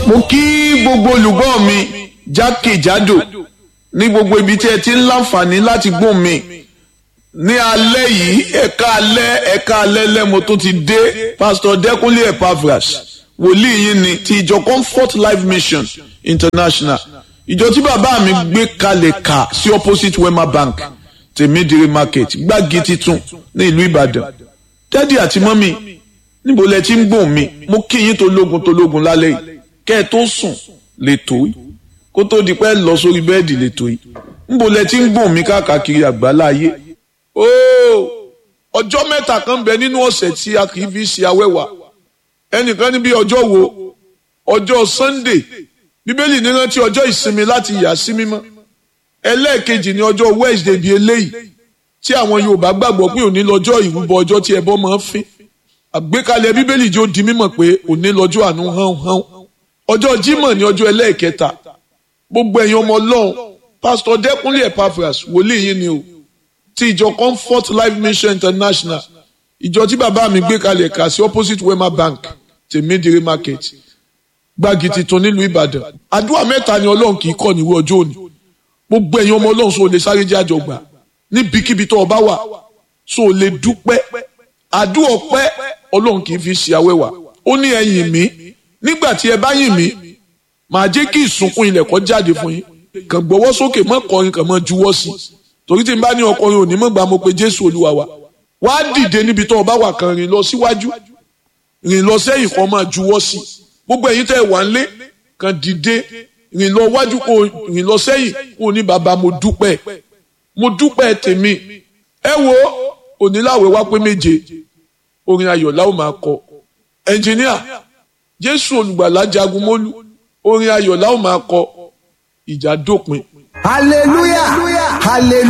mo kí gbogbo olùgbọ́ mi jákèjádò ní gbogbo ibi tí ẹ ti ń láǹfààní láti gbóhùn mi ní alẹ́ yìí ẹ̀ka alẹ́ ẹ̀ka alẹ́ lẹ́mo tó ti dé pásítọ̀ dẹ́kunlé epaphras wòlíì yín ni ti ìjọ comfort life mission international ìjọ tí bàbá mi gbé kalẹ̀ kà sí opposite wema bank tèmídìrí market gbági titun ní ìlú ìbàdàn dádì àti mọ́mì níbo lẹ ti ń gbóhùn mi mo kí yín tológun tológun lálẹ́ yìí kẹ́ ẹ tó sùn lẹ́tọ́ yìí kó tó di pẹ́ lọ sórí bẹ́ẹ̀dì lẹ́tọ́ yìí níbo lẹ ti ń gbóhùn mi káàkiri àgbáláyé ooo ọjọ́ mẹ́ta kan bẹ nínú ọ̀sẹ̀ tí a kì í fi ṣe awẹ́wà ẹnìkan níbi ọjọ́ wo ọjọ́ sunday bíbélì ní rántí ọjọ́ ìsinmi láti yà sí mímọ́ ẹlẹ́ẹ̀kejì ní ọjọ́ wednesday bíi eléyìí tí àwọn yorùbá gbàgbọ́ pé òní lọ́jọ́ ìrúbọ ọjọ́ tí ẹbọ máa ń fín àgbékalẹ̀ bíbélì jó di mímọ̀ pé òní lọ́jọ́ àánú hán hán ọjọ́ jímọ̀ ní ọjọ́ ẹlẹ́ẹ̀kẹta gbogbo ẹ̀yin ọmọ ọlọ́run pásítọ̀ dẹ́kunlé epaphras wòlíì yín ni o ti ìjọ comfort life mission international ìjọ tí bàbá mi gbé kalẹ̀ kà sí opposite wema bank tèmídìrí market gbági titun nílùú ìbàdàn àdúrà mẹ́ta ni ọlọ́run kì í kọ́ níwọ̀ ọjọ́ òní gbogbo ẹ̀yin ọmọ ọlọ́run sọ lè sáré jẹ́ àjọgbà níbikíbi tó o bá wà sọ lè dúpẹ́ àdúrà ọpẹ́ ọlọ́run kì í fi ṣe awẹ́wà ó ní ẹ yìn mí nígbà tí ẹ bá yìn mí màá jẹ́ kí ìsunkún ilẹ̀ kó jáde fún yín kàn gbọ́wọ́ sókè mọ́ kọrin kàn mọ́ juwọ́ sí i torí tí n bá ní ọkùnrin òní mọ̀gbà mo pe jésù olúwa wa wá dìde níbi tó o bá wà kan rìn lọ síwájú rìn lọ sẹ́yìn kan máa juwọ́ sí gbogbo ẹ̀yin tẹ́ ẹ wà ńlé kan dìde rìn lọ wájú kó rìn lọ sẹ́yìn kó o ní bàbá mo dúpẹ́ mo dúpẹ́ tèmi ẹ wo oníláwẹ̀ wá pé méje orin ayọ̀ la ó máa kọ ẹnjìníà jésù olùgbàlà jagun mólú orin ayọ̀ la ó máa kọ ìjà dópin. hallelujah hallelujah.